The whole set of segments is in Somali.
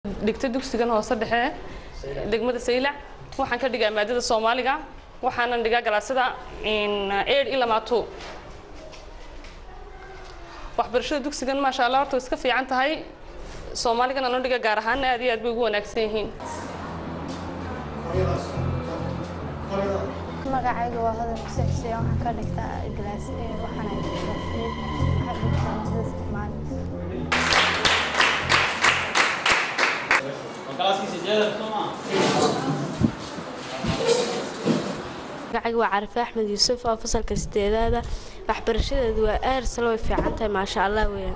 dhigta dugsigan hoose dhexe degmada saylac waxaan ka dhigaa maadada soomaaliga waxaanan dhigaa galaasada eid ilaa maato waxbarashada dugsigan maasha allah horta way iska fiican tahay soomaaligan aan u dhiga gaar ahaan aad iyo aad bay ugu wanaagsan yihiin magacayga waa hodan xuseen xuseen waxaan ka dhigtaa glaas waxaan dhigtaa waxaan dhigtaa maadada soomaaliga magacayga waa carife axmed yuusuf oo fasalka sideedaada waxbarashadeedu waa aarsalo way fiican tahay maasha allah weeyaan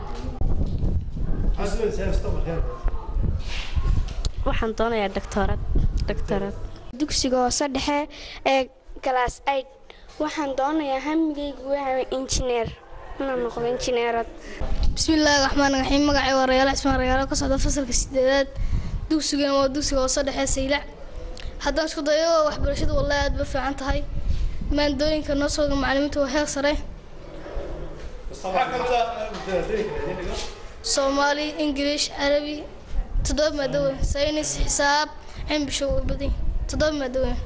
waxaan doonayaa doctorad doctorad dugsiga hoose dhexe ee galaas aid waxaan doonayaa hamigaygu waa injineer inaan noqdo injineerad bismillaahi raxmaan raxiim magacay waa rayaal cismaan rayaalo ka socda fasalka sideedaad dugsigana waa dugsiga hoose dhexe saylac haddaan isku dayo waxbarashadu wallahi aad ba fiican tahay maandooyinka noo sooga macalimiinta waa heer sare soomaali ingiliish carabi toddoba maado weyn saynis xisaab cimbisho way badan toddoba maado weyn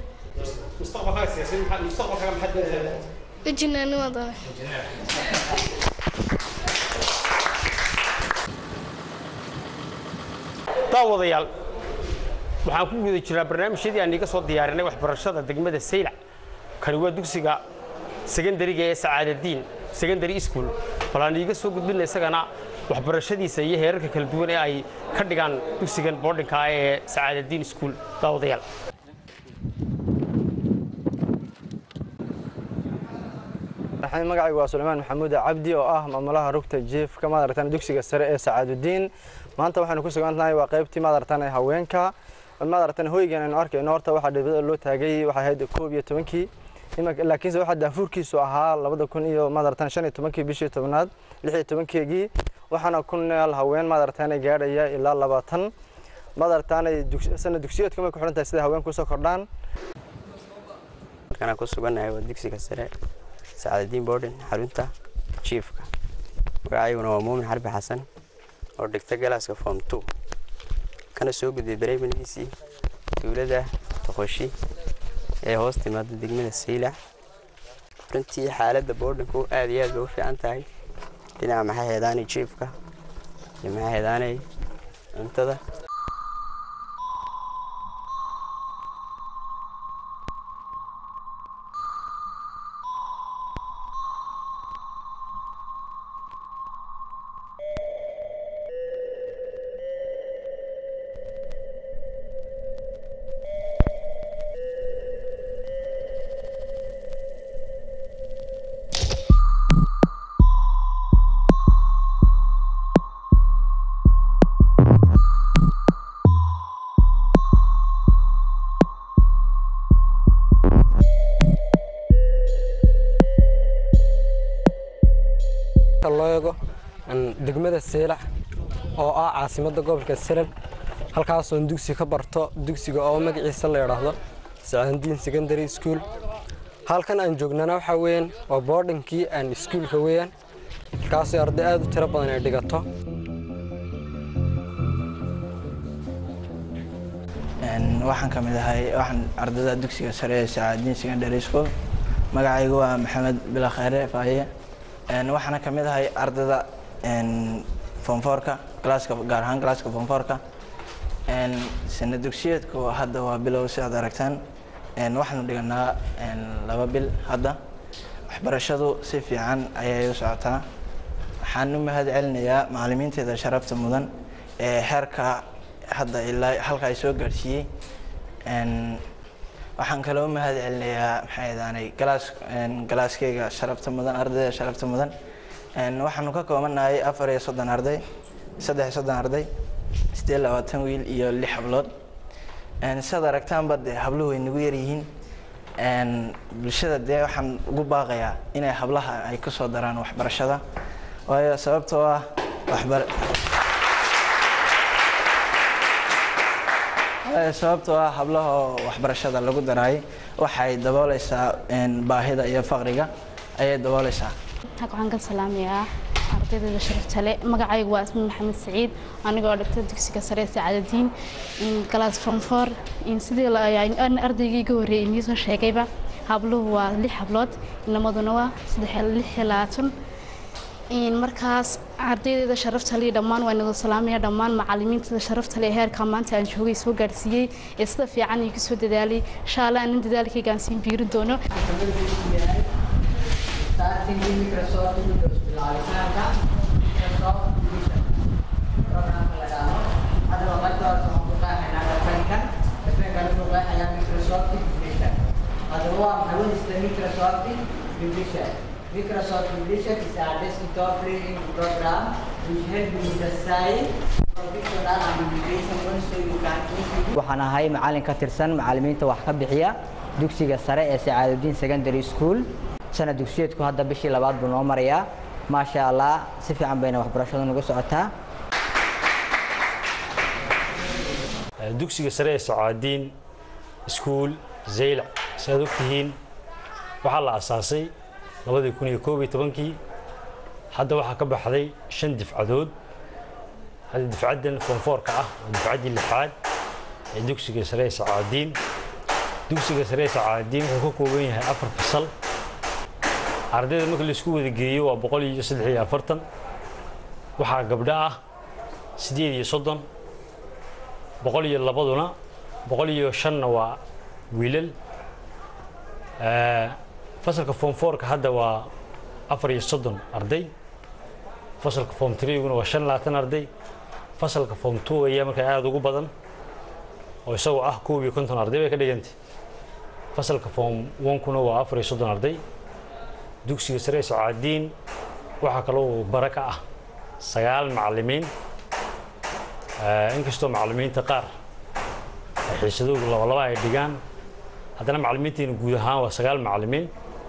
injineernima doone daawadayaal waxaan ku guda jiraa barnaamijyadii aan iga soo diyaarinay waxbarashada degmada saylac kani waa dugsiga sekandariga ee sacaadadiin secondary school bal aan iiga soo gudbina isagana waxbarashadiisa iyo heerarka kala duwan ee ay ka dhigaan dugsigan boardinka ah ee sacaadadiin school daawadayaal magacaygu waa sulaymaan maxamuud cabdi oo ah maamulaha rugta jiefka maadaratan dugsiga sare ee sacaadudiin maanta waxaynu ku sugantahay waa qaybtii maadaratan ee haweenka maadaratan hoygan aynu arkayno horta waxaa dhibada loo taagay waxay ahayd koob iyo tobankii laakiinse waxaa daafuurkiisu ahaa labada kun iyo maadaratan shan iyo tobankii bishii tobnaad lix iyo tobankeegii waxaana ku nool haween maadaratan gaadhaya ilaa labaatan maadaratan sana dugsiyeedku may ku xidhan tahay sida haween kusoo kordhaan halkan ku sugannahay waa dugsiga sare sacaadadiin borden xarunta jiifka magacayguna waa muumin xarbi xasan oo dhigta galaaska form two kana soo gudbay bareymandiisii dowladda toqoshi ee hoos timaada degmada saylac runtii xaaladda boordhinku aad iyo aad bay u fiican tahay dhinaca maxaa heedaanay jiifka iyo maxaa heedaanay cuntada loo eego degmada seelac oo ah caasimadda gobolka salab halkaasoon dugsi ka barto dugsiga oo magaciisa la idhaahdo sacaandiin secondary school halkan aan joognana waxaa weeyaan waa boordinkii aan iskuulka weeyaan halkaasoo arday aad u tiro badan ay dhigato waxaan ka mid ahay waxaan ardayda dugsiga sare ee sacaadiin secondary school magacaygu waa maxamed bilakheere faaye waxaana ka mid ahay ardayda fonfoorka galaaska gaar ahaan galaaska fonfoorka sana dugsiyeedku hadda waa bilow si aad aragtaan waxaanu dhiganaa laba bil hadda waxbarashadu si fiican ayay u socotaa waxaan u mahad celinayaa macalimiinteeda sharafta mudan ee heerka hadda ilaa halka ay soo gaadhsiiyey waxaan kaloo u mahad celinayaa maxay daanay galaas galaaskeyga sharafta mudan ardayda sharafta mudan waxaanu ka koobannahay afar iyo soddon arday saddex iyo soddon arday siddeed labaatan wiil iyo lix hablood sidaad aragtaanba dee habluhu way nagu yaryihiin bulshada dee waxaan ugu baaqayaa inay hablaha ay ku soo daraan waxbarashada waayo sababtoo ah waxbar sababtoo ah hablaha oo waxbarashada lagu daraayay waxay dabooleysaa baahida iyo faqriga ayay dabooleysaa waxaan ka salaamayaa ardaydeeda sharafta leh magacaygu waa ismi maxamed saciid anigoo dhigta dugsiga sare ee sacaadadiin galaas fonfor sidii ardaygii iga horreeyay inii soo sheegayba habluhu waa lix hablood inamaduna waa saddex lix iyo labaatan markaas ardaydeeda sharafta leh dhammaan waa inagoo salaamaya dhammaan macalimiinteeda sharafta leh heerka maanta aan joogay soo gaarsiiyey ee sida fiican igu soo dadaalay insha allah anin dadaalkayga aan siin biirin doono starting with Microsoft Windows bilaabitanka Microsoft Vision programka la dhaho hadaba marka hore waxaan ku qeexaynaa dhafeenkan dhafeenkan wuxuu qeexayaa Microsoft Vision hadaba waa maxay wadista Microsoft Vision Microsoft Vision is a desktop learning program which helps you design professional application so you can waxaan ahay macalin ka tirsan macalimiinta wax ka bixiya dugsiga sare ee Sacaaduddin Secondary School sana dugsiyeedku hadda bishii labaad buu noo marayaa maasha allah si fiican bayna waxbarashadu nagu socotaa dugsiga sare ee sacaadiin iskuul zaylac si aad ogtihiin waxaa la asaasay labadii kun iyo koob iyo tobankii hadda waxaa ka baxday shan difcadood hadda difcaddan foonfoorka ah waa difcaddii lixaad ee dugsiga sare ee sacaadiin dugsiga sare ee sacaadiin wuxuu ka kooban yahay afar fasal ardayda marka la isku wada geeyo waa boqol iyo saddex iyo afartan waxaa gabdho ah siddeed iyo soddon boqol iyo labaduna boqol iyo shanna waa wiilal fasalka form fourka hadda waa afar iyo soddon arday fasalka form threeguna waa shan labaatan arday fasalka form two ayaa markaa aada ugu badan oo isagoo ah koob iyo konton arday bay ka dhigantay fasalka form onkuna waa afar iyo soddon arday dugsiga sare ee sacaadiin waxaa kaloo bara ka ah sagaal macallimiin inkastoo macallimiinta qaar xiisadoodu labalaba ay dhigaan haddana macallimiinteena guud ahaan waa sagaal macallimiin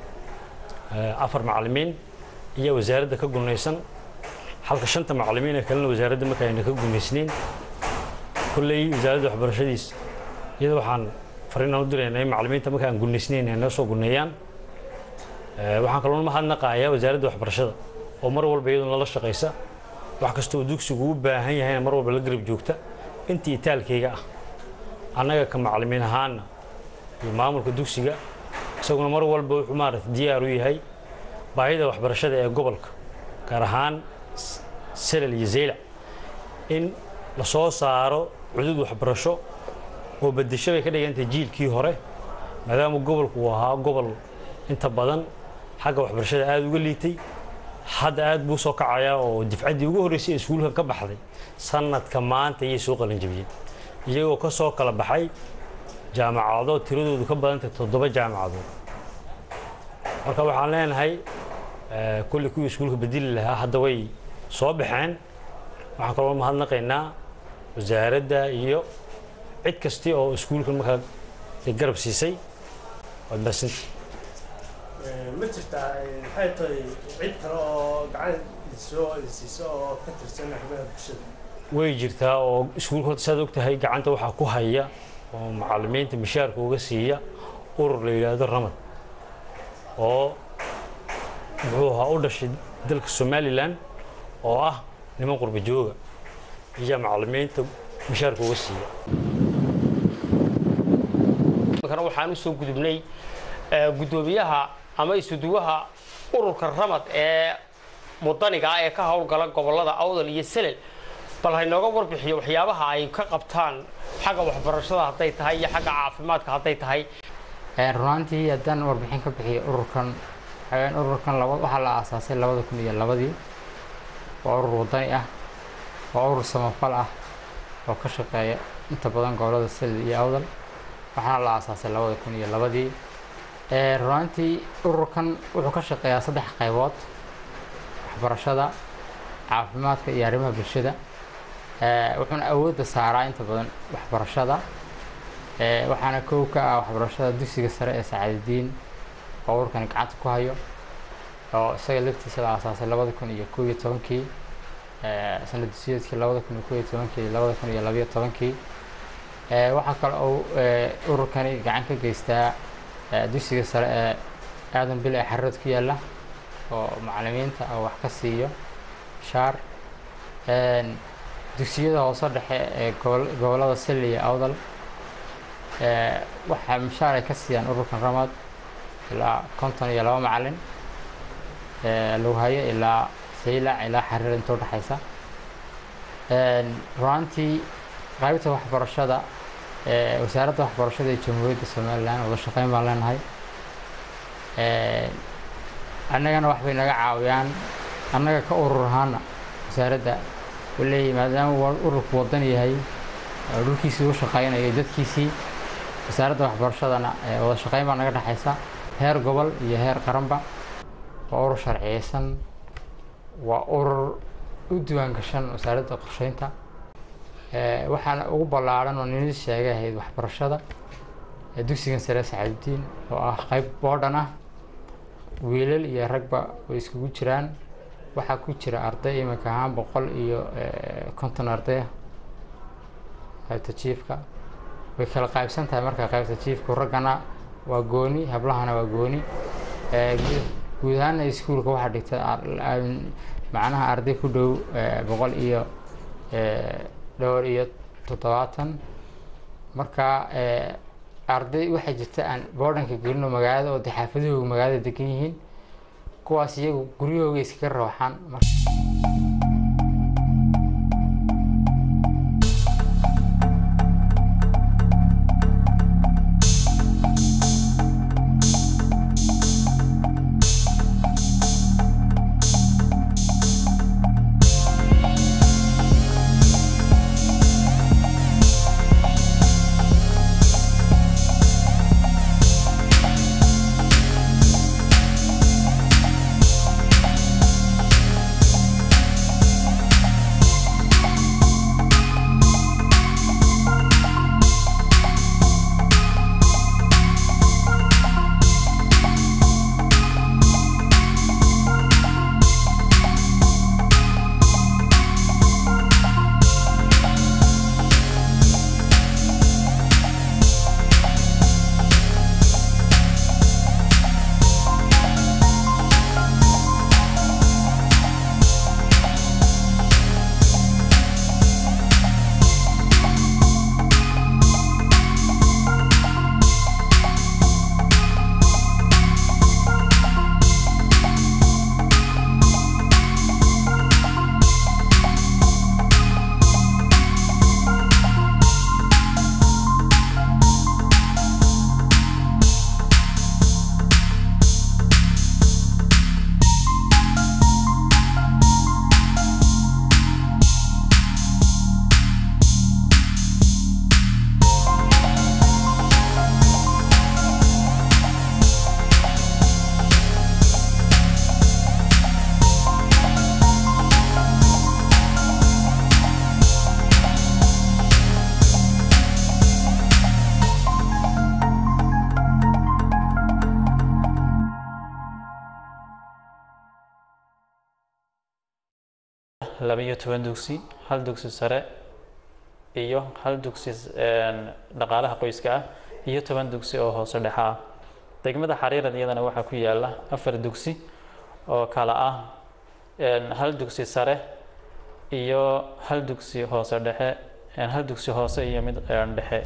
afar macallimiin iyo wasaaradda ka gunaysan halka shanta macallimiin ee kalena wasaaradda marka ayna ka gunaysnayn kolley wasaaradda waxbarashadiis iyada waxaan fariinaan u diraynaa in macallimiinta marka aan gunaysnayn ay noo soo guneeyaan waxaan kaloo mahadnaqayaa wasaaradda waxbarashada oo mar walba iyaduna la shaqaysa wax kastoo dugsigu u baahan yahayna mar walba la garab joogta intii itaalkayga ah annaga ka macallimiin ahaana iyo maamulka dugsiga isaguna mar walba wuxuu maarata diyaar u yahay baahida waxbarashada ee gobolka gaar ahaan selal iyo zeylac in la soo saaro cudud waxbarasho oo bedesho bay ka dhigantay jiilkii hore maadaama gobolku uu ahaa gobol inta badan xagga waxbarashada aada uga liitay hadda aad buu soo kacayaa oo difcaddii ugu horreysay ee iskuulkan ka baxday sanadka maanta ayay soo qalanjabiyeen iyagoo ka soo kala baxay jaamacado tiradoodu ka badantay toddoba jaamacadood marka waxaan leenahay kulli kuwii iskuulka bedeli lahaa hadda way soo baxeen waxaan kaloo mahadnaqaynaa wasaaradda iyo cid kasti oo iskuulkan markaa garab siisay waad mahadsantii ma jirtaa maxay tahay cid kale oo gacan soo siiso oo ka tirsan arrimaha bulshada way jirtaa oo iskuulka horta saad og tahay gacanta waxaa ku haya oo macallimiinta mishaarka uga siiya urur la yidhaahdo ramad oo muxuu ahaa u dhashay dalka somalilan oo ah niman qurba jooga iyo macallimiinta mishaarka uga siiya kana waxaan u soo gudubnay guddoomiyaha ama isuduwaha ururka ramad ee mudaniga ah ee ka howlgala gobolada awdal iyo selel bal haynooga warbixiyo waxyaabaha ay ka qabtaan xagga waxbarashada hadday tahay iyo xagga caafimaadka hadday tahay runaantii haddaan warbixin ka bixiyo ururkan waxaweyaan ururkan laba waxaa la aasaasay labada kun iyo labadii waa urur wadani ah waa urur samafal ah oo ka shaqeeya inta badan gobolada selel iyo awdal waxaana la aasaasay labada kun iyo labadii runaantii ururkan wuxuu ka shaqeeyaa saddex qaybood waxbarashada caafimaadka iyo arrimaha bulshada wuxuuna awoodda saaraa inta badan waxbarashada waxaana kow ka ah waxbarashada dugsiga sare ee sacaadadiin oo ururkani gacanta ku hayo oo isaga laftiisa la aasaasay labada kun iyo kow iyo tobankii sanad dusiyeedkii labada kun iyo kow iyo tobankii labada kun iyo labayo tobankii waxaa kale oo ururkani gacan ka geystaa dugsiga sare ee aadan bil ee xarood ku yaalla oo macallimiinta oo wax ka siiyo shaar Een, dugsiyada hoose dhexe ee gobol- gobollada sili iyo awdal ee, waxaa mishaar ay ka siiyaan ururkan ramad ilaa konton iyo laba macalin ee, lughayo ilaa saylac ilaa xariir inta udhexaysa Een, runtii qaybta waxbarashada ee, wasaaradda waxbarashada ee jamhuuriyadda somalilan wada shaqeyn baan leenahay Een, annagana wax bay naga caawiyaan annaga ka urur ahaana wasaaradda waleeyahay maadaama uu ururku wadan yahay oo dhulkiisii u shaqeynayo dadkiisii wasaaradda waxbarashadana ee wada shaqeyn baa naga dhexaysa heer gobol iyo heer qaranba waa urur sharciyeysan waa urur u diiwaan gashan wasaaradda qorsheynta Ee, waxaana ugu ballaaran oo nini sheegay ahayd waxbarashada ee dugsigan sare sacaaduddiin oo ah qayb boodhan ah wiilal iyo ragba way iskugu jiraan waxaa ku jira arday iminka ahaan boqol iyo eh, konton arday ah qaybta jiifka way kala qaybsan tahay marka qaybta jiifku raggana waa gooni hablahana waa gooni Eh, guud- guud ahaana iskuulka waxaa dhigta ar- ar- macnaha arday ku dhow eh, boqol iyo eh, dhowr iyo toddobaatan marka eh, arday waxaa jirta aan boodhanka gelino magaalada oo dee xaafadahooga magaalada degan yihiin kuwaas iyagu guryahooga iskaga rooxaan mar- laba-iyo toban dugsi hal dugsi sare iyo hal dugsi een, dhaqaalaha qoyska ah iyo toban dugsi oo hoose dhexe ah degmada xariirad iyadana waxaa ku yaala afar dugsi oo kala ah een, hal dugsi sare iyo hal dugsi hoose dhexe een, hal dugsi hoose iyo mid een, dhexe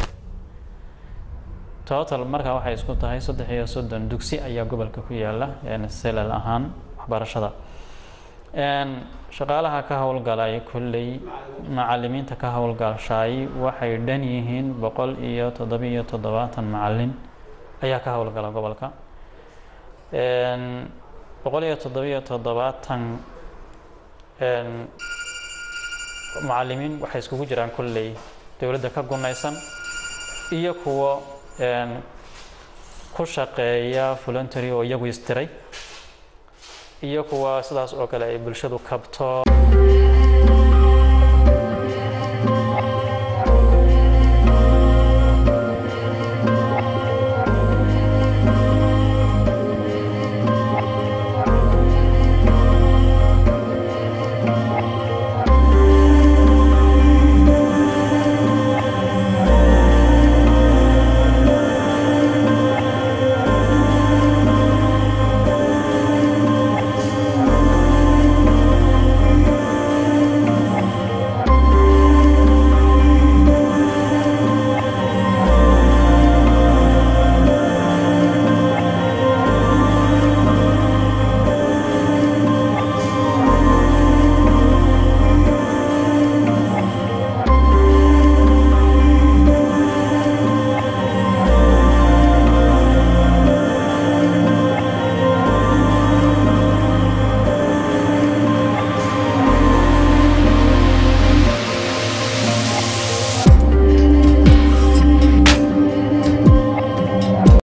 total markaa waxay isku tahay saddex iyo soddon dugsi ayaa gobolka ku yaala een, selal ahaan waxbarashada Een, shaqaalaha ka howlgalay kolley macalimiinta ka howlgashay waxay dhan yihiin boqol iyo toddobiyo toddobaatan macalin ayaa ka howlgala gobolka Een, boqol iyo toddobiyo toddobaatan een, macalimiin waxay iskugu jiraan kolley dowladda ka gunaysan iyo kuwo een, ku shaqeeya voluntary oo iyagu istiray iyo kuwa sidaas oo kale ay bulshadu kabto